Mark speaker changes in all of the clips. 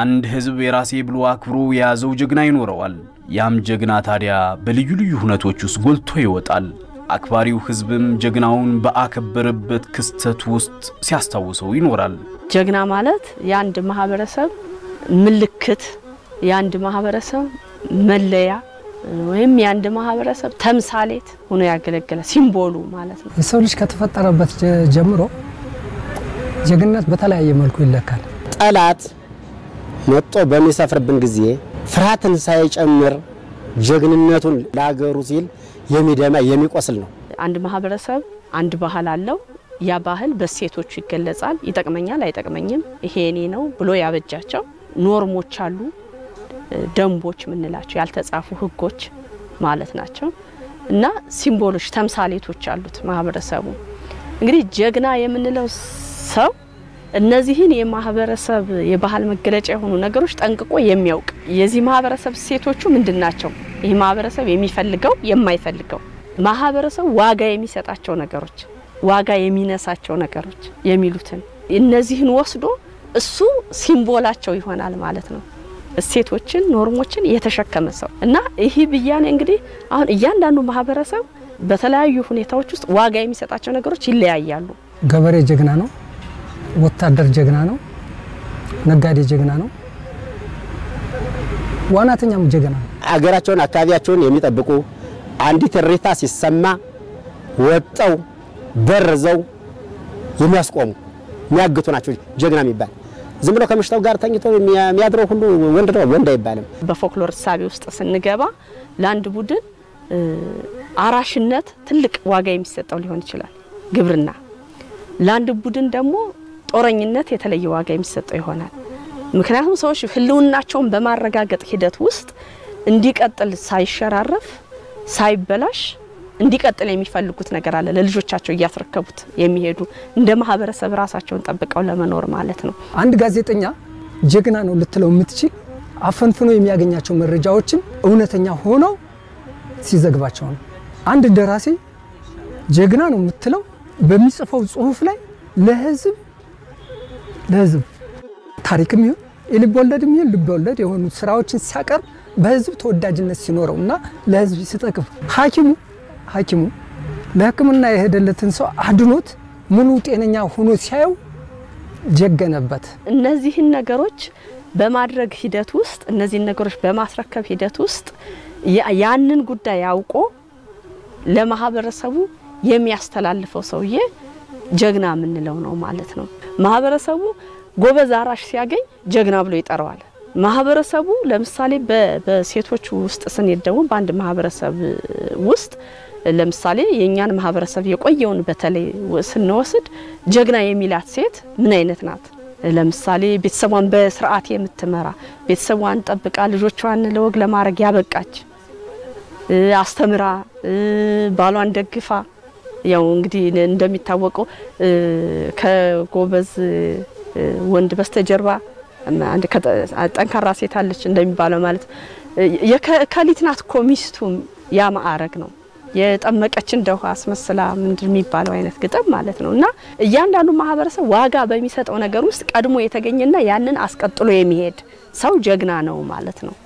Speaker 1: አንድ ሕዝብ የራሴ ብሎ አክብሮ የያዘው ጀግና ይኖረዋል። ያም ጀግና ታዲያ በልዩ ልዩ ሁነቶች ውስጥ ጎልቶ ይወጣል። አክባሪው ሕዝብም ጀግናውን በአከበረበት ክስተት ውስጥ ሲያስታውሰው ይኖራል።
Speaker 2: ጀግና ማለት የአንድ ማህበረሰብ ምልክት፣ የአንድ ማህበረሰብ መለያ ወይም የአንድ ማህበረሰብ ተምሳሌት ሆኖ ያገለገለ ሲምቦሉ ማለት ነው።
Speaker 3: የሰው ልጅ ከተፈጠረበት ጀ- ጀምሮ ጀግንነት በተለያየ መልኩ ይለካል።
Speaker 4: ጠላት መጦ በሚሰፍርብን ጊዜ ፍርሃትን ሳይጨምር ጀግንነቱን ለሀገሩ ሲል የሚደማ የሚቆስል ነው።
Speaker 2: አንድ ማህበረሰብ አንድ ባህል አለው። ያ ባህል በሴቶቹ ይገለጻል። ይጠቅመኛል፣ አይጠቅመኝም፣ ይሄ እኔ ነው ብሎ ያበጃቸው ኖርሞች አሉ፣ ደንቦች የምንላቸው ያልተጻፉ ህጎች ማለት ናቸው እና ሲምቦሎች፣ ተምሳሌቶች አሉት ማህበረሰቡ። እንግዲህ ጀግና የምንለው ሰው እነዚህን የማህበረሰብ የባህል መገለጫ የሆኑ ነገሮች ጠንቅቆ የሚያውቅ የዚህ ማህበረሰብ እሴቶቹ ምንድን ናቸው? ይህ ማህበረሰብ የሚፈልገው የማይፈልገው ማህበረሰቡ ዋጋ የሚሰጣቸው ነገሮች፣ ዋጋ የሚነሳቸው ነገሮች የሚሉትን እነዚህን ወስዶ እሱ ሲምቦላቸው ይሆናል ማለት ነው። እሴቶችን፣ ኖርሞችን የተሸከመ ሰው እና ይህ ብያኔ እንግዲህ አሁን እያንዳንዱ ማህበረሰብ በተለያዩ ሁኔታዎች ውስጥ ዋጋ የሚሰጣቸው ነገሮች ይለያያሉ።
Speaker 3: ገበሬ ጀግና ነው፣ ወታደር ጀግና ነው፣ ነጋዴ ጀግና ነው፣ ዋናተኛም ጀግና ነው።
Speaker 4: አገራቸውን አካባቢያቸውን የሚጠብቁ አንዲት እሪታ ሲሰማ ወጠው በርዘው የሚያስቆሙ የሚያግቱ ናቸው ጀግና የሚባል። ዝም ብሎ ከምሽታው ጋር ተኝቶ የሚያድረው ሁሉ ወንድ ነው ወንድ አይባልም።
Speaker 2: በፎክሎር እሳቤ ውስጥ ስንገባ ለአንድ ቡድን እ፣ አራሽነት ትልቅ ዋጋ የሚሰጠው ሊሆን ይችላል። ግብርና ለአንድ ቡድን ደግሞ ጦረኝነት የተለየ ዋጋ የሚሰጠው ይሆናል። ምክንያቱም ሰዎች ሕልውናቸውን በማረጋገጥ ሂደት ውስጥ እንዲቀጥል ሳይሸራረፍ ሳይበላሽ እንዲቀጥል የሚፈልጉት ነገር አለ። ለልጆቻቸው እያስረከቡት የሚሄዱ እንደ ማህበረሰብ ራሳቸውን ጠብቀው ለመኖር ማለት ነው።
Speaker 3: አንድ ጋዜጠኛ ጀግና ነው ልትለው የምትችል አፈንፍኖ የሚያገኛቸው መረጃዎችን እውነተኛ ሆነው ሲዘግባቸው ነው። አንድ ደራሲ ጀግና ነው የምትለው በሚጽፈው ጽሁፍ ላይ ለህዝብ ለህዝብ ታሪክም ይሁን የልብ ወለድም ይሁን ልብ ወለድ የሆኑ ስራዎችን ሲያቀርብ በህዝብ ተወዳጅነት ሲኖረው እና ለህዝብ ሲጠቅም ሐኪሙ ሐኪሙ ለሕክምና የሄደለትን ሰው አድኖት ሙሉ ጤነኛ ሆኖ ሲያየው ጀገነበት።
Speaker 2: እነዚህን ነገሮች በማድረግ ሂደት ውስጥ እነዚህን ነገሮች በማስረከብ ሂደት ውስጥ ያ- ያንን ጉዳይ አውቆ ለማህበረሰቡ የሚያስተላልፈው ሰውዬ ጀግና የምንለው ነው ማለት ነው። ማህበረሰቡ ጎበዝ አራሽ ሲያገኝ ጀግና ብሎ ይጠራዋል። ማህበረሰቡ ለምሳሌ በ- በሴቶች ውስጥ ስንሄድ ደግሞ በአንድ ማህበረሰብ ውስጥ ለምሳሌ የእኛን ማህበረሰብ የቆየውን በተለይ ወ- ስንወስድ ጀግና የሚላት ሴት ምን አይነት ናት? ለምሳሌ ቤተሰቧን በስርዓት የምትመራ ቤተሰቧን ጠብቃ ልጆቿን ለወግ ለማድረግ ያበቃች እ፣ አስተምራ እ፣ ባሏን ደግፋ ያው እንግዲህ እንደሚታወቀው እ፣ ከጎበዝ እ፣ ወንድ በስተጀርባ አንድ ከጠ- ጠንካራ ሴት አለች እንደሚባለው ማለት የከሊት ናት እኮ ሚስቱ ያ ማዕረግ ነው። የጠመቀች እንደ ውሃ አስመስላ ምንድን የሚባለው አይነት ግጥም ማለት ነው። እና እያንዳንዱ ማህበረሰብ ዋጋ በሚሰጠው ነገር ውስጥ ቀድሞ የተገኘና ያንን አስቀጥሎ የሚሄድ ሰው ጀግና ነው ማለት ነው።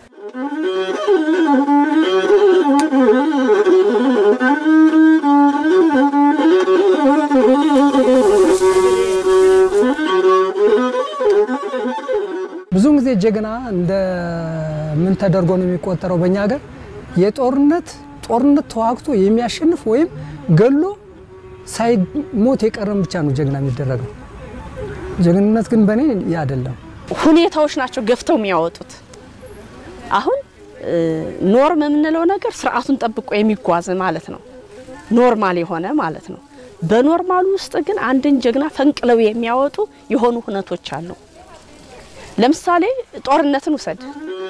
Speaker 3: ብዙውን ጊዜ ጀግና እንደ ምን ተደርጎ ነው የሚቆጠረው? በእኛ ሀገር የጦርነት ጦርነት ተዋግቶ የሚያሸንፍ ወይም ገሎ ሳይሞት የቀረም ብቻ ነው ጀግና የሚደረገው። ጀግንነት ግን በእኔ ያ አይደለም።
Speaker 2: ሁኔታዎች ናቸው ገፍተው የሚያወጡት። አሁን እ፣ ኖርም የምንለው ነገር ስርዓቱን ጠብቆ የሚጓዝ ማለት ነው። ኖርማል የሆነ ማለት ነው። በኖርማሉ ውስጥ ግን አንድን ጀግና ፈንቅለው የሚያወጡ የሆኑ ሁነቶች አሉ። ለምሳሌ ጦርነትን ውሰድ።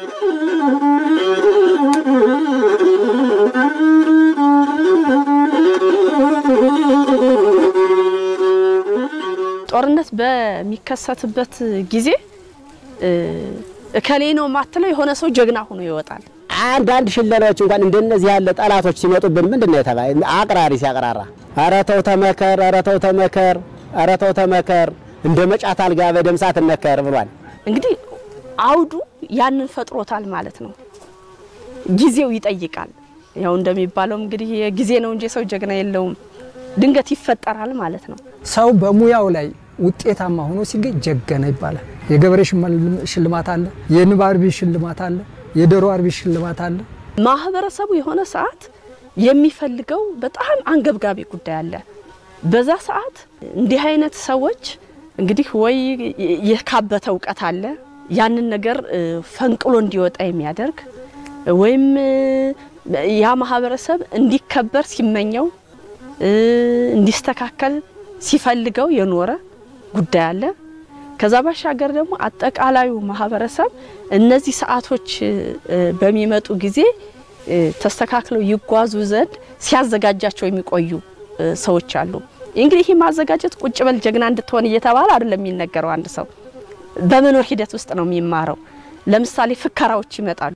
Speaker 2: ጦርነት በሚከሰትበት ጊዜ እ፣ እከሌ ነው የማትለው የሆነ ሰው ጀግና ሆኖ ይወጣል።
Speaker 4: አንዳንድ ሽለላዎች እንኳን እንደነዚህ ያለ ጠላቶች ሲመጡብን ምንድን ነው የተባለ? አቅራሪ ሲያቅራራ ኧረ ተው ተመከር፣ ኧረ ተው ተመከር፣ ኧረ ተው ተመከር እንደ መጫት አልጋ በደም ሳት እነከር ብሏል።
Speaker 2: እንግዲህ አውዱ ያንን ፈጥሮታል ማለት ነው። ጊዜው ይጠይቃል። ያው እንደሚባለው እንግዲህ ጊዜ ነው እንጂ ሰው ጀግና የለውም፣ ድንገት ይፈጠራል ማለት ነው።
Speaker 3: ሰው በሙያው ላይ ውጤታማ ሆኖ ሲገኝ ጀገነ ይባላል። የገበሬ ሽልማት አለ፣ የንብ አርቢ ሽልማት አለ፣ የዶሮ አርቢ ሽልማት አለ።
Speaker 2: ማህበረሰቡ የሆነ ሰዓት የሚፈልገው በጣም አንገብጋቢ ጉዳይ አለ። በዛ ሰዓት እንዲህ አይነት ሰዎች እንግዲህ ወይ የካበተ እውቀት አለ ያንን ነገር ፈንቅሎ እንዲወጣ የሚያደርግ ወይም ያ ማህበረሰብ እንዲከበር ሲመኘው እንዲስተካከል ሲፈልገው የኖረ ጉዳይ አለ። ከዛ ባሻገር ደግሞ አጠቃላዩ ማህበረሰብ እነዚህ ሰዓቶች በሚመጡ ጊዜ ተስተካክለው ይጓዙ ዘንድ ሲያዘጋጃቸው የሚቆዩ ሰዎች አሉ። እንግዲህ ይህ ማዘጋጀት ቁጭ በል ጀግና እንድትሆን እየተባለ አይደለም የሚነገረው። አንድ ሰው በመኖር ሂደት ውስጥ ነው የሚማረው። ለምሳሌ ፍከራዎች ይመጣሉ።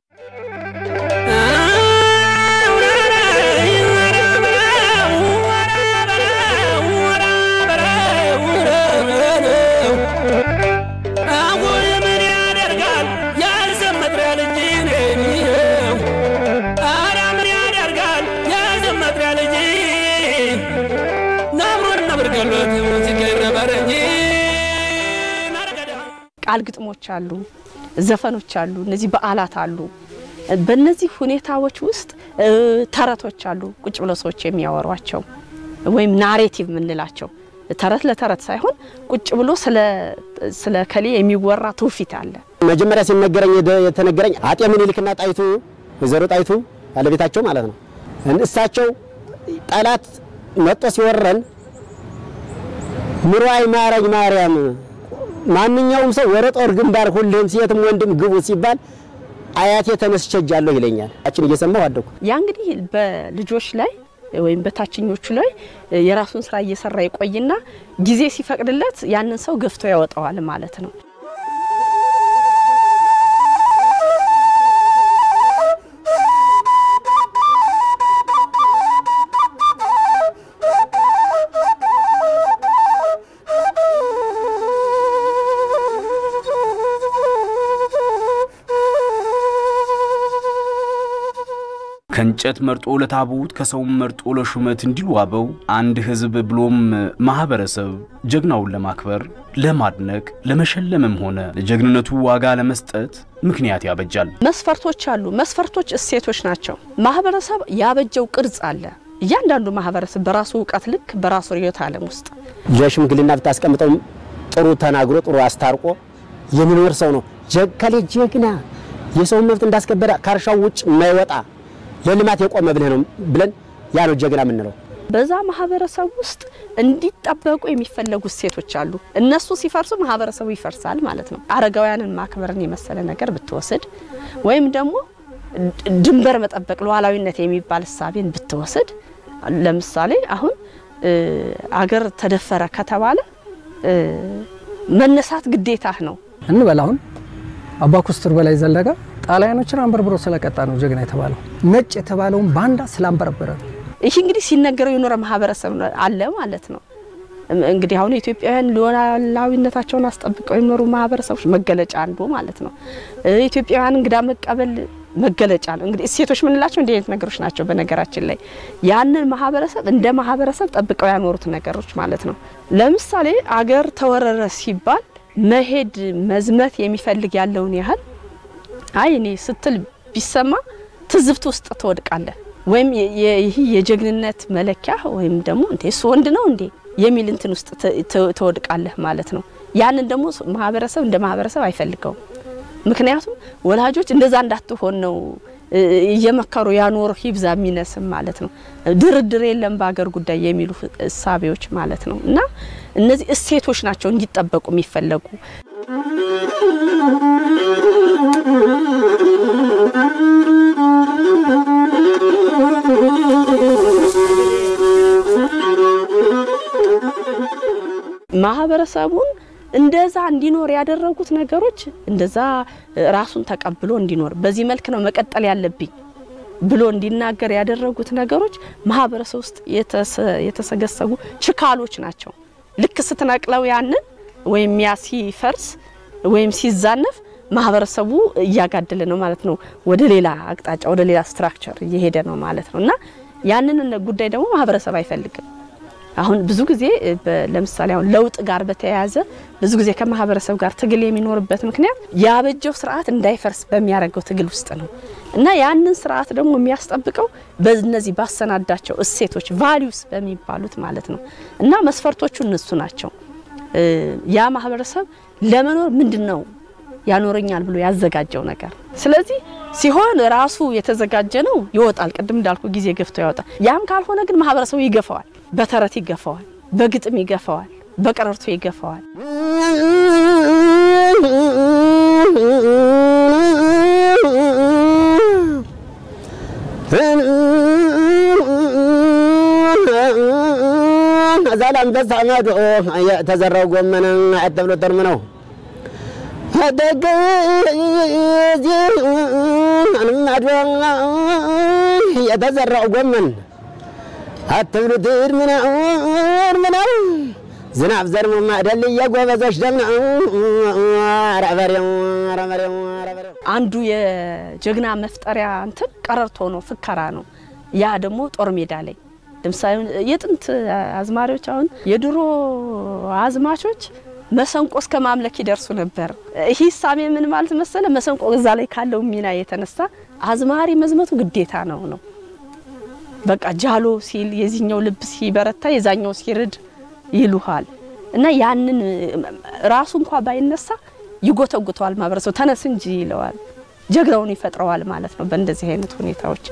Speaker 2: ቃል ግጥሞች አሉ፣ ዘፈኖች አሉ፣ እነዚህ በዓላት አሉ። በእነዚህ ሁኔታዎች ውስጥ ተረቶች አሉ፣ ቁጭ ብለው ሰዎች የሚያወሯቸው ወይም ናሬቲቭ የምንላቸው ተረት ለተረት ሳይሆን ቁጭ ብሎ ስለ ከሌ የሚወራ ትውፊት አለ።
Speaker 4: መጀመሪያ ሲነገረኝ የተነገረኝ አጤ ምኒልክና ጣይቱ ወይዘሮ ጣይቱ ባለቤታቸው ማለት ነው። እሳቸው ጠላት መጦ ሲወረን ምሯይ ማረኝ ማርያም ማንኛውም ሰው ወደ ጦር ግንባር ሁሉም ሴትም ወንድም ግቡ ሲባል አያቴ ተነስቸጃለሁ ይለኛል። አችን እየሰማሁ አደኩ።
Speaker 2: ያ እንግዲህ በልጆች ላይ ወይም በታችኞቹ ላይ የራሱን ስራ እየሰራ ይቆይና ጊዜ ሲፈቅድለት ያንን ሰው ገፍቶ ያወጣዋል ማለት ነው።
Speaker 1: ከእንጨት መርጦ ለታቦት ከሰውም መርጦ ለሹመት እንዲሉ አበው አንድ ሕዝብ ብሎም ማህበረሰብ ጀግናውን ለማክበር ለማድነቅ ለመሸለምም ሆነ ለጀግንነቱ ዋጋ ለመስጠት ምክንያት ያበጃል።
Speaker 2: መስፈርቶች አሉ። መስፈርቶች እሴቶች ናቸው። ማህበረሰብ ያበጀው ቅርጽ አለ። እያንዳንዱ ማህበረሰብ በራሱ እውቀት ልክ በራሱ ርዕዮተ ዓለም ውስጥ
Speaker 4: ለሽምግልና ብታስቀምጠው ጥሩ ተናግሮ ጥሩ አስታርቆ የሚኖር ሰው ነው። ከሌ ጀግና የሰውን መብት እንዳስከበረ ከእርሻው ውጭ የማይወጣ ለልማት የቆመ ብለህ ነው ብለን ያ ነው ጀግና የምንለው።
Speaker 2: በዛ ማህበረሰብ ውስጥ እንዲጠበቁ የሚፈለጉ እሴቶች አሉ። እነሱ ሲፈርሱ ማህበረሰቡ ይፈርሳል ማለት ነው። አረጋውያንን ማክበርን የመሰለ ነገር ብትወስድ ወይም ደግሞ ድንበር መጠበቅ ሉዓላዊነት የሚባል እሳቤን ብትወስድ ለምሳሌ አሁን አገር ተደፈረ ከተባለ መነሳት ግዴታህ ነው
Speaker 3: እንበል አሁን አባ ኩስትር በላይ ዘለቀ ጣሊያኖችን አንበርብሮ ስለቀጣ ነው ጀግና የተባለው። ነጭ የተባለውን ባንዳ ስላንበረበረ ነው።
Speaker 2: ይህ እንግዲህ ሲነገረው የኖረ ማህበረሰብ አለ ማለት ነው። እንግዲህ አሁን ኢትዮጵያውያን ሉዓላዊነታቸውን አስጠብቀው የኖሩ ማህበረሰቦች መገለጫ አንዱ ማለት ነው። ኢትዮጵያውያን እንግዳ መቀበል መገለጫ ነው። እንግዲህ እሴቶች ምንላቸው እንዲህ አይነት ነገሮች ናቸው። በነገራችን ላይ ያንን ማህበረሰብ እንደ ማህበረሰብ ጠብቀው ያኖሩት ነገሮች ማለት ነው። ለምሳሌ አገር ተወረረ ሲባል መሄድ መዝመት የሚፈልግ ያለውን ያህል አይ እኔ ስትል ቢሰማ ትዝብት ውስጥ ትወድቃለህ። ወይም ይህ የጀግንነት መለኪያ ወይም ደግሞ እንዴ እሱ ወንድ ነው እንዴ የሚል እንትን ውስጥ ትወድቃለህ ማለት ነው። ያንን ደግሞ ማህበረሰብ እንደ ማህበረሰብ አይፈልገውም። ምክንያቱም ወላጆች እንደዛ እንዳትሆን ነው እየመከሩ ያኖር ሂብዛ የሚነስም ማለት ነው። ድርድር የለም በሀገር ጉዳይ የሚሉ እሳቤዎች ማለት ነው። እና እነዚህ እሴቶች ናቸው እንዲጠበቁ የሚፈለጉ። ማህበረሰቡን እንደዛ እንዲኖር ያደረጉት ነገሮች እንደዛ ራሱን ተቀብሎ እንዲኖር በዚህ መልክ ነው መቀጠል ያለብኝ ብሎ እንዲናገር ያደረጉት ነገሮች ማህበረሰብ ውስጥ የተሰገሰጉ ችካሎች ናቸው። ልክ ስትነቅለው ያንን ወይም ያ ሲፈርስ ወይም ሲዛነፍ ማህበረሰቡ እያጋደለ ነው ማለት ነው። ወደ ሌላ አቅጣጫ ወደ ሌላ ስትራክቸር እየሄደ ነው ማለት ነው እና ያንን ጉዳይ ደግሞ ማህበረሰብ አይፈልግም። አሁን ብዙ ጊዜ ለምሳሌ አሁን ለውጥ ጋር በተያያዘ ብዙ ጊዜ ከማህበረሰብ ጋር ትግል የሚኖርበት ምክንያት ያበጀው ስርዓት እንዳይፈርስ በሚያደርገው ትግል ውስጥ ነው እና ያንን ስርዓት ደግሞ የሚያስጠብቀው በእነዚህ ባሰናዳቸው እሴቶች ቫሊዩስ በሚባሉት ማለት ነው እና መስፈርቶቹ እነሱ ናቸው። ያ ማህበረሰብ ለመኖር ምንድን ነው ያኖረኛል ብሎ ያዘጋጀው ነገር። ስለዚህ ሲሆን ራሱ የተዘጋጀ ነው ይወጣል። ቅድም እንዳልኩ ጊዜ ገፍቶ ያወጣል። ያም ካልሆነ ግን ማህበረሰቡ ይገፋዋል። በተረት ይገፋዋል፣ በግጥም ይገፋዋል፣ በቀረርቶ ይገፋዋል።
Speaker 4: ዛላ አንበሳ ማዶ የተዘራው ጎመን ተብሎ ተርም ነው ደግ ማዶ የተዘራው ጎመን አትብሉ ድር ምናር ምናር ዝናብ ዘርሞ ማደል የጎበዞች ደም ነው። ረበሬው ረበሬው ረበሬው
Speaker 2: አንዱ የጀግና መፍጠሪያ እንትን ቀረርቶ ነው፣ ፍከራ ነው። ያ ደግሞ ጦር ሜዳ ላይ ለምሳሌ የጥንት አዝማሪዎች አሁን የድሮ አዝማቾች መሰንቆ እስከ ማምለክ ይደርሱ ነበር። ይህ ሳሜ ምን ማለት መሰለ? መሰንቆ እዛ ላይ ካለው ሚና የተነሳ አዝማሪ መዝመቱ ግዴታ ነው ነው በቃ ጃሎ ሲል የዚህኛው ልብ ሲበረታ የዛኛው ሲርድ ይሉሃል እና ያንን ራሱ እንኳ ባይነሳ ይጎተጉተዋል ማህበረሰቡ ተነስ እንጂ ይለዋል። ጀግናውን ይፈጥረዋል ማለት ነው በእንደዚህ አይነት ሁኔታዎች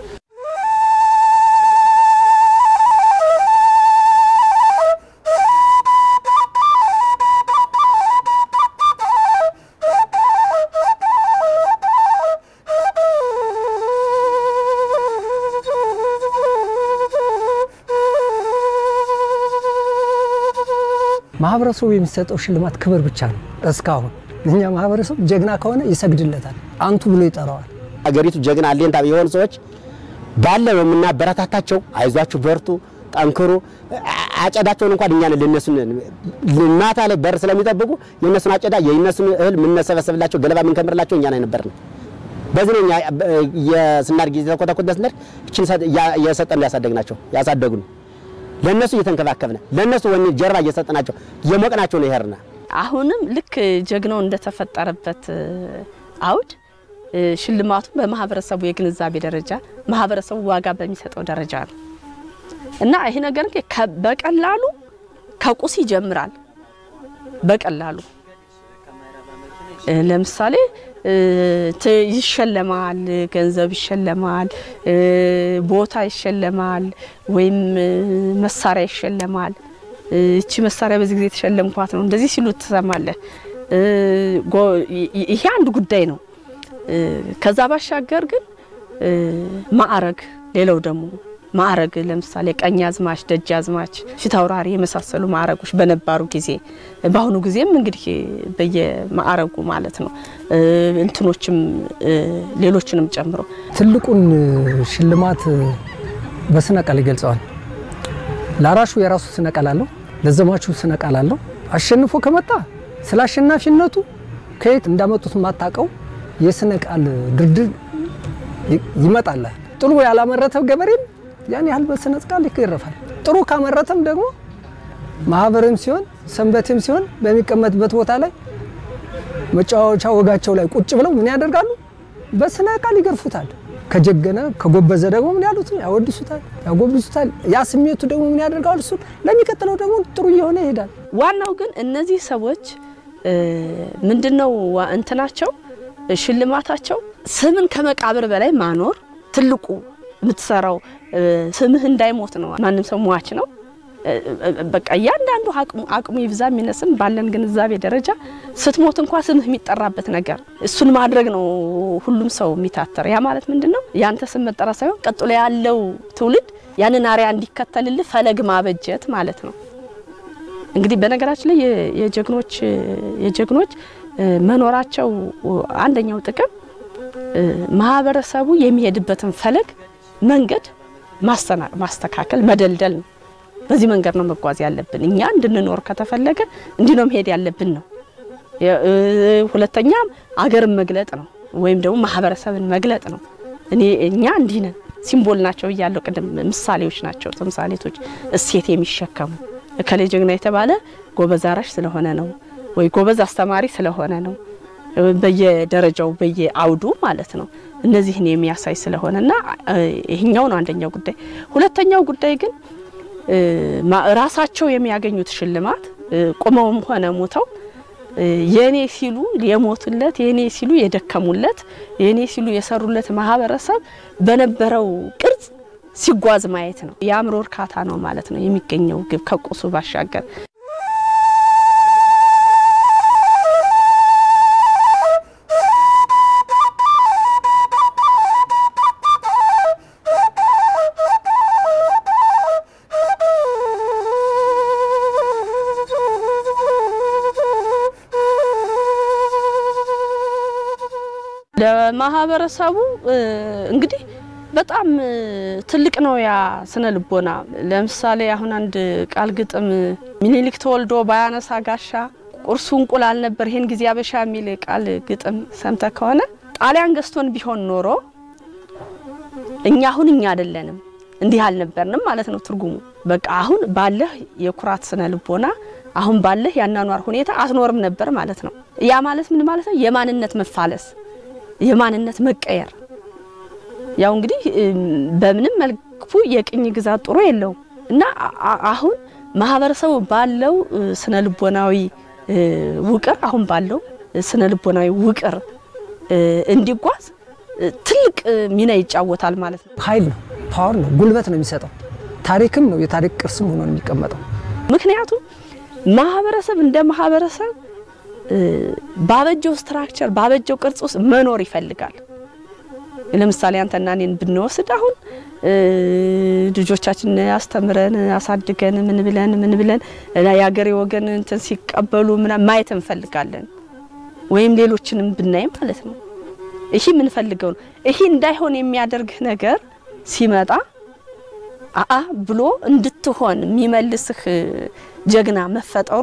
Speaker 3: ማህበረሰቡ የሚሰጠው ሽልማት ክብር ብቻ ነው። እስካሁን እኛ ማህበረሰብ ጀግና ከሆነ ይሰግድለታል፣ አንቱ ብሎ ይጠራዋል።
Speaker 4: አገሪቱ ጀግና አሌንታ የሆኑ ሰዎች ባለ ነው የምናበረታታቸው። አይዟችሁ፣ በርቱ፣ ጠንክሩ። አጨዳቸውን እንኳን እኛ ለነሱን ማታ ላይ በር ስለሚጠብቁ የነሱን አጨዳ የነሱን እህል የምንሰበሰብላቸው ገለባ የምንከምርላቸው እኛ ላይ ነበርን። በዚህ ነው እኛ የስናድግ የተኮተኮተ ስናድግ እችን የሰጠን ያሳደግናቸው ያሳደጉን ለነሱ እየተንከባከብነ ለነሱ ወኔ ጀርባ እየሰጠናቸው የሞቅናቸው ነው ይሄርና
Speaker 2: አሁንም ልክ ጀግናው እንደተፈጠረበት አውድ ሽልማቱ በማህበረሰቡ የግንዛቤ ደረጃ ማህበረሰቡ ዋጋ በሚሰጠው ደረጃ ነው እና ይሄ ነገር በቀላሉ ከቁስ ይጀምራል። በቀላሉ ለምሳሌ ይሸለማል፣ ገንዘብ ይሸለማል፣ ቦታ ይሸለማል፣ ወይም መሳሪያ ይሸለማል። እቺ መሳሪያ በዚህ ጊዜ የተሸለምኳት ነው እንደዚህ ሲሉ ትሰማለህ። ይሄ አንድ ጉዳይ ነው። ከዛ ባሻገር ግን ማዕረግ፣ ሌላው ደግሞ ማዕረግ ለምሳሌ ቀኝ አዝማች፣ ደጅ አዝማች፣ ፊት አውራሪ የመሳሰሉ ማዕረጎች በነባሩ ጊዜ በአሁኑ ጊዜም እንግዲህ በየማዕረጉ ማለት ነው እንትኖችም ሌሎችንም ጨምሮ
Speaker 3: ትልቁን ሽልማት በስነ ቃል ይገልጸዋል። ለአራሹ የራሱ ስነ ቃል አለው፣ ለዘማቹ ስነ ቃል አለው። አሸንፎ ከመጣ ስለ አሸናፊነቱ ከየት እንዳመጡት የማታውቀው የስነ ቃል ድርድር ይመጣላል። ጥሩ ያላመረተው ገበሬም ያን ያህል በስነ ቃል ይገረፋል። ጥሩ ካመረተም ደግሞ ማህበርም ሲሆን ሰንበትም ሲሆን በሚቀመጥበት ቦታ ላይ መጫወቻ ወጋቸው ላይ ቁጭ ብለው ምን ያደርጋሉ? በስነ ቃል ይገርፉታል። ከጀገነ ከጎበዘ ደግሞ ምን ያሉት ያወድሱታል፣ ያጎብዙታል። ያ ስሜቱ ደግሞ ምን ያደርጋል? እሱ ለሚቀጥለው ደግሞ ጥሩ እየሆነ ይሄዳል።
Speaker 2: ዋናው ግን እነዚህ ሰዎች ምንድነው እንትናቸው ሽልማታቸው ስምን ከመቃብር በላይ ማኖር ትልቁ የምትሰራው ስምህ እንዳይሞት ነው። ማንም ሰው ሟች ነው። በቃ እያንዳንዱ አቅሙ ይብዛ የሚነስም ባለን ግንዛቤ ደረጃ ስትሞት እንኳ ስምህ የሚጠራበት ነገር እሱን ማድረግ ነው ሁሉም ሰው የሚታተር። ያ ማለት ምንድን ነው? ያንተ ስም መጠራ ሳይሆን ቀጥሎ ያለው ትውልድ ያንን አሪያ እንዲከተልልህ ፈለግ ማበጀት ማለት ነው። እንግዲህ በነገራችን ላይ የጀግኖች የጀግኖች መኖራቸው አንደኛው ጥቅም ማህበረሰቡ የሚሄድበትን ፈለግ መንገድ ማስተካከል መደልደል ነው። በዚህ መንገድ ነው መጓዝ ያለብን። እኛ እንድንኖር ከተፈለገ እንዲህ ነው መሄድ ያለብን ነው። የ- እ፣ ሁለተኛም አገርን መግለጥ ነው ወይም ደግሞ ማህበረሰብን መግለጥ ነው። እኔ እኛ እንዲህ ነን ሲምቦል ናቸው እያለው ቅድም ምሳሌዎች ናቸው፣ ተምሳሌቶች እሴት የሚሸከሙ እከሌ ጀግና የተባለ ጎበዝ አራሽ ስለሆነ ነው ወይ ጎበዝ አስተማሪ ስለሆነ ነው በየደረጃው በየአውዱ ማለት ነው። እነዚህን የሚያሳይ ስለሆነና እ፣ ይሄኛው ነው አንደኛው ጉዳይ። ሁለተኛው ጉዳይ ግን እ፣ ማ- ራሳቸው የሚያገኙት ሽልማት እ፣ ቁመውም ሆነ ሞተው እ፣ የኔ ሲሉ የሞቱለት የኔ ሲሉ የደከሙለት የኔ ሲሉ የሰሩለት ማህበረሰብ በነበረው ቅርጽ ሲጓዝ ማየት ነው። የአእምሮ እርካታ ነው ማለት ነው የሚገኘው ግብ ከቁሱ ባሻገር ለማህበረሰቡ እ፣ እንግዲህ በጣም እ፣ ትልቅ ነው ያ ስነ ልቦና። ለምሳሌ አሁን አንድ ቃል ግጥም ሚኒሊክ ተወልዶ ባያነሳ ጋሻ ቁርሱ እንቁላል ነበር ይሄን ጊዜ አበሻ የሚል ቃል ግጥም ሰምተ ከሆነ ጣሊያን ገዝቶን ቢሆን ኖሮ እኛ አሁን እኛ አይደለንም እንዲህ አልነበርንም ማለት ነው ትርጉሙ። በቃ አሁን ባለህ የኩራት ስነ ልቦና አሁን ባለህ ያናኗር ሁኔታ አትኖርም ነበር ማለት ነው። ያ ማለት ምን ማለት ነው? የማንነት መፋለስ የማንነት መቀየር ያው እንግዲህ እም፣ በምንም መልኩ የቅኝ ግዛት ጥሩ የለውም እና አ- አ- አሁን ማህበረሰቡ ባለው እ፣ ስነ ልቦናዊ እ፣ ውቅር አሁን ባለው እ፣ ስነ ልቦናዊ ውቅር እ፣ እንዲጓዝ እ፣ ትልቅ እ፣ ሚና ይጫወታል ማለት ነው።
Speaker 3: ኃይል ነው፣ ፓወር ነው፣ ጉልበት ነው የሚሰጠው። ታሪክም ነው፣ የታሪክ ቅርስም ሆኖ ነው የሚቀመጠው።
Speaker 2: ምክንያቱም ማህበረሰብ እንደ ማህበረሰብ እ፣ ባበጀው ስትራክቸር ባበጀው ቅርጽ ውስጥ መኖር ይፈልጋል። ለምሳሌ አንተና እኔን ብንወስድ አሁን እ፣ ልጆቻችን አስተምረን አሳድገን ምን ብለን ምን ብለን እና የሀገሬ ወገን እንትን ሲቀበሉ ምናምን ማየት እንፈልጋለን። ወይም ሌሎችንም ብናይ ማለት ነው። ይሄ የምንፈልገው ነው። ይሄ እንዳይሆን የሚያደርግህ ነገር ሲመጣ አአ ብሎ እንድትሆን የሚመልስህ ጀግና መፈጠሩ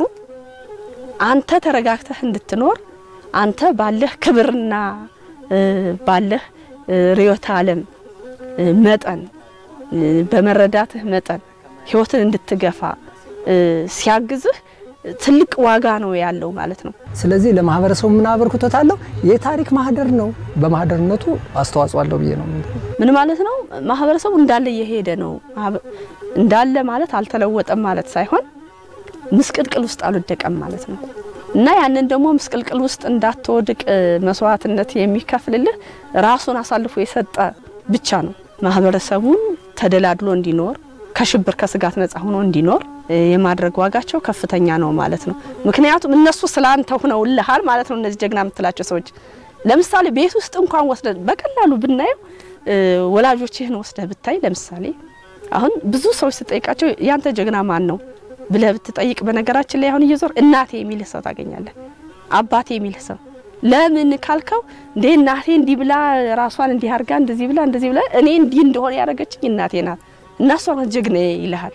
Speaker 2: አንተ ተረጋግተህ እንድትኖር አንተ ባለህ ክብርና እ፣ ባለህ እ፣ ርዕዮተ ዓለም እ፣ መጠን እ፣ በመረዳትህ መጠን ህይወትን እንድትገፋ እ፣ ሲያግዝህ ትልቅ ዋጋ ነው ያለው ማለት ነው።
Speaker 3: ስለዚህ ለማህበረሰቡ ምን አበርክቶት አለው? የታሪክ ማህደር ነው። በማህደርነቱ አስተዋጽኦ አለው ብዬ ነው የምለው።
Speaker 2: ምን ማለት ነው? ማህበረሰቡ እንዳለ እየሄደ ነው። ማህበ- እንዳለ ማለት አልተለወጠም ማለት ሳይሆን ምስቅልቅል ውስጥ አልወደቀም ማለት ነው። እና ያንን ደግሞ ምስቅልቅል ውስጥ እንዳትወድቅ እ፣ መስዋዕትነት የሚከፍልልህ ራሱን አሳልፎ የሰጠ ብቻ ነው። ማህበረሰቡን ተደላድሎ እንዲኖር ከሽብር ከስጋት ነጻ ሆኖ እንዲኖር እ፣ የማድረግ ዋጋቸው ከፍተኛ ነው ማለት ነው። ምክንያቱም እነሱ ስላንተ ሆነውልሃል ማለት ነው። እነዚህ ጀግና የምትላቸው ሰዎች ለምሳሌ ቤት ውስጥ እንኳን ወስደ በቀላሉ ብናየው እ፣ ወላጆችህን ወስደህ ብታይ ለምሳሌ አሁን ብዙ ሰዎች ስጠይቃቸው ያንተ ጀግና ማን ነው ብለህ ብትጠይቅ፣ በነገራችን ላይ አሁን እየዞር እናቴ የሚልህ ሰው ታገኛለህ። አባቴ የሚልህ ሰው ለምን ካልከው እንዴ እናቴ እንዲህ ብላ ራሷን እንዲህ አርጋ እንደዚህ ብላ እንደዚህ ብላ እኔ እንዲህ እንደሆነ ያደረገችኝ እናቴ ናት እና እሷ ናት ጀግና ይልሃል።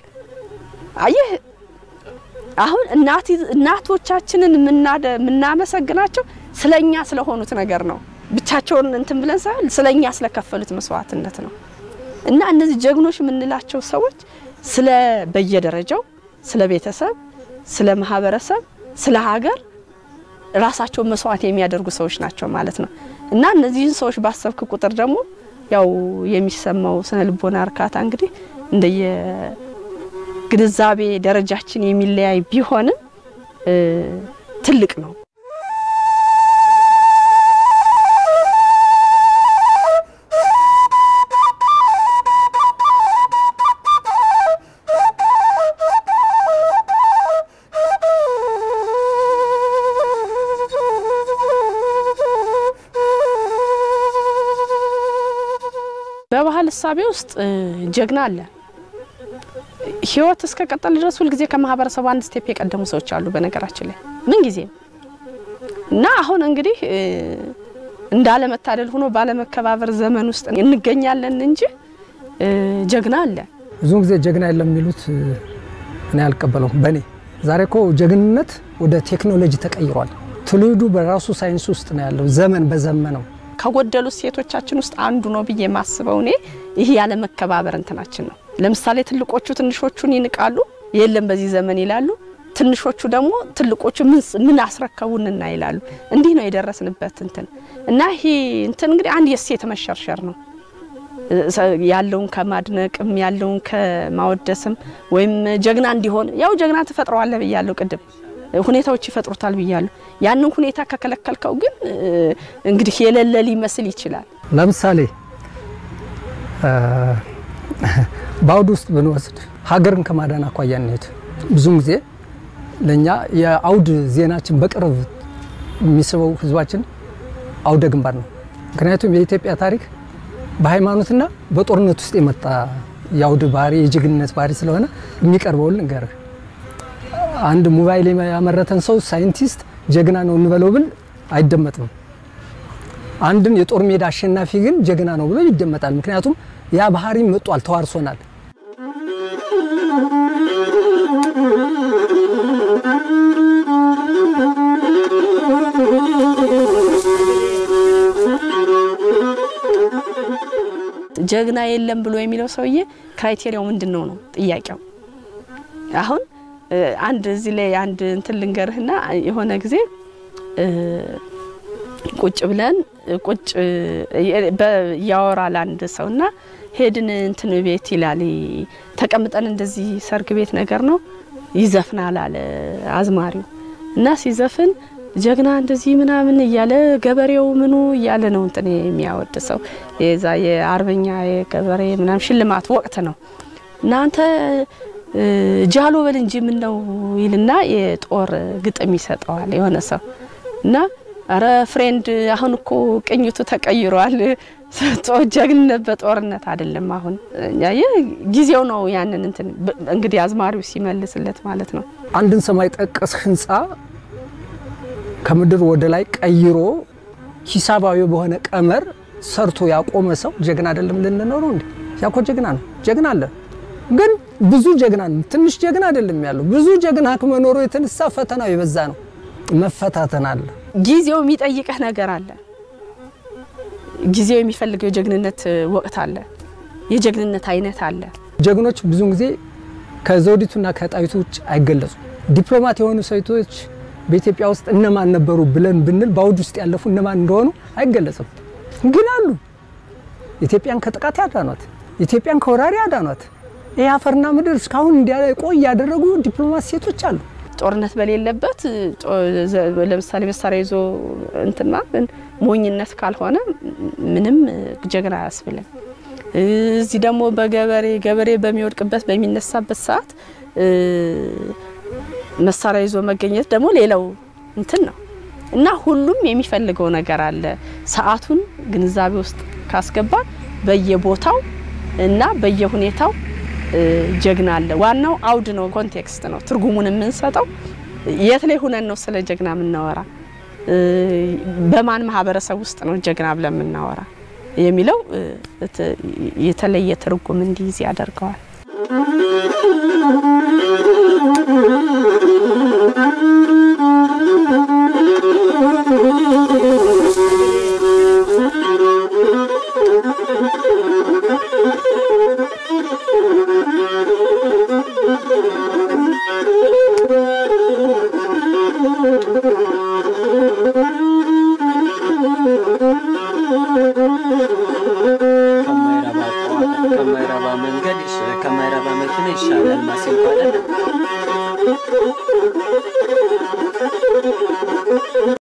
Speaker 2: አየህ አሁን እናት እናቶቻችንን የምናደ- የምናመሰግናቸው ስለኛ ስለሆኑት ነገር ነው። ብቻቸውን እንትን ብለን ሳይሆን ስለኛ ስለከፈሉት መስዋዕትነት ነው። እና እነዚህ ጀግኖች የምንላቸው ሰዎች ስለ በየደረጃው ስለ ቤተሰብ፣ ስለ ማህበረሰብ፣ ስለ ሀገር ራሳቸውን መስዋዕት የሚያደርጉ ሰዎች ናቸው ማለት ነው። እና እነዚህን ሰዎች ባሰብክ ቁጥር ደግሞ ያው የሚሰማው ስነ ልቦና እርካታ እንግዲህ እንደየ ግንዛቤ ደረጃችን የሚለያይ ቢሆንም እ፣ ትልቅ ነው። በባህል እሳቤ ውስጥ እ፣ ጀግና አለ። ህይወት እስከ ቀጠል ድረስ ሁልጊዜ ከማህበረሰቡ አንድ ስቴፕ የቀደሙ ሰዎች አሉ። በነገራችን ላይ ምን ጊዜ እና አሁን እንግዲህ እ፣ እንዳለመታደል ሆኖ ባለመከባበር ዘመን ውስጥ እንገኛለን እንጂ እ፣ ጀግና አለ።
Speaker 3: ብዙውን ጊዜ ጀግና የለም የሚሉት እ፣ እኔ አልቀበለውም። በእኔ ዛሬ እኮ ጀግንነት ወደ ቴክኖሎጂ ተቀይሯል። ትውልዱ በራሱ ሳይንስ ውስጥ ነው ያለው። ዘመን በዘመነው
Speaker 2: ከጎደሉት ሴቶቻችን ውስጥ አንዱ ነው ብዬ የማስበው እኔ ይህ ያለ መከባበር እንትናችን ነው። ለምሳሌ ትልቆቹ ትንሾቹን ይንቃሉ፣ የለም በዚህ ዘመን ይላሉ። ትንሾቹ ደግሞ ትልቆቹ ምን አስረከቡንና ይላሉ። እንዲህ ነው የደረስንበት እንትን እና ይሄ እንትን እንግዲህ አንድ የእሴት መሸርሸር ነው ያለውን ከማድነቅም ያለውን ከማወደስም ወይም ጀግና እንዲሆን ያው ጀግና ትፈጥረዋለህ ብያለሁ ቅድም ሁኔታዎች ይፈጥሩታል ብያለሁ። ያንን ሁኔታ ከከለከልከው ግን እንግዲህ የሌለ ሊመስል ይችላል።
Speaker 3: ለምሳሌ በአውድ ውስጥ ብንወስድ ሀገርን ከማዳን አኳያ እንሄድ። ብዙም ጊዜ ለእኛ የአውድ ዜናችን በቅርብ የሚስበው ህዝባችን አውደ ግንባር ነው። ምክንያቱም የኢትዮጵያ ታሪክ በሃይማኖትና በጦርነት ውስጥ የመጣ የአውድ ባህሪ የጀግንነት ባህሪ ስለሆነ የሚቀርበውን ልንገርህ። አንድ ሞባይል ያመረተን ሰው ሳይንቲስት ጀግና ነው እንበለው ብል አይደመጥም። አንድን የጦር ሜዳ አሸናፊ ግን ጀግና ነው ብሎ ይደመጣል። ምክንያቱም ያ ባህሪ መጧል፣ ተዋርሶናል።
Speaker 2: ጀግና የለም ብሎ የሚለው ሰውዬ ክራይቴሪያው ምንድን ነው ነው ጥያቄው። አሁን አንድ እዚህ ላይ አንድ እንትን ልንገርህና የሆነ ጊዜ ቁጭ ብለን ቁጭ ያወራል አንድ ሰውና ሄድን እንትን ቤት ይላል ተቀምጠን እንደዚህ ሰርግ ቤት ነገር ነው ይዘፍናል አለ አዝማሪው እና ሲዘፍን ጀግና እንደዚህ ምናምን እያለ ገበሬው ምኑ እያለ ነው እንትን የሚያወድ ሰው የዛ የአርበኛ የገበሬ ምናምን ሽልማት ወቅት ነው እናንተ ጃሎ በል እንጂ ምን ነው ይልና የጦር ግጥም ይሰጠዋል የሆነ ሰው እና አረ ፍሬንድ አሁን እኮ ቅኝቱ ተቀይሯል። ጀግንነት በጦርነት አይደለም። አሁን ያየ ጊዜው ነው። ያንን እንትን እንግዲህ አዝማሪው ሲመልስለት ማለት ነው።
Speaker 3: አንድን ሰማይ ጠቀስ ህንፃ ከምድር ወደ ላይ ቀይሮ ሂሳባዊ በሆነ ቀመር ሰርቶ ያቆመ ሰው ጀግና አይደለም ልንኖረው እንዴ? ያኮ ጀግና ነው። ጀግና አለ ግን ብዙ ጀግና ነው። ትንሽ ጀግና አይደለም ያለው። ብዙ ጀግና ከመኖሩ የተነሳ ፈተናው የበዛ ነው። መፈታተን አለ።
Speaker 2: ጊዜው የሚጠይቀህ ነገር አለ። ጊዜው የሚፈልገው የጀግንነት ወቅት አለ። የጀግንነት አይነት አለ።
Speaker 3: ጀግኖች ብዙውን ጊዜ ከዘውዲቱና ከጣይቱ ውጭ አይገለጹም። ዲፕሎማት የሆኑ ሴቶች በኢትዮጵያ ውስጥ እነማን ነበሩ ብለን ብንል በአውድ ውስጥ ያለፉ እነማን እንደሆኑ አይገለጽም። ግን አሉ። ኢትዮጵያን ከጥቃት ያዳኗት፣ ኢትዮጵያን ከወራሪ ያዳኗት፣ ይህ አፈርና ምድር እስካሁን እንዲቆይ ያደረጉ ዲፕሎማት ሴቶች አሉ።
Speaker 2: ጦርነት በሌለበት ለምሳሌ መሳሪያ ይዞ እንትና ሞኝነት ካልሆነ ምንም ጀግና አያስብልም። እዚህ ደግሞ በገበሬ ገበሬ በሚወድቅበት በሚነሳበት ሰዓት መሳሪያ ይዞ መገኘት ደግሞ ሌላው እንትን ነው እና ሁሉም የሚፈልገው ነገር አለ። ሰዓቱን ግንዛቤ ውስጥ ካስገባ በየቦታው እና በየሁኔታው ጀግና አለ። ዋናው አውድ ነው፣ ኮንቴክስት ነው። ትርጉሙን የምንሰጠው የት ላይ ሁነን ነው ስለ ጀግና የምናወራ፣ በማን ማህበረሰብ ውስጥ ነው ጀግና ብለን የምናወራ የሚለው የተለየ ትርጉም እንዲይዝ ያደርገዋል።
Speaker 5: ከማይረባ መንገድ ከማይረባ መኪና ይሻላል ማሲንቆ አይደለም።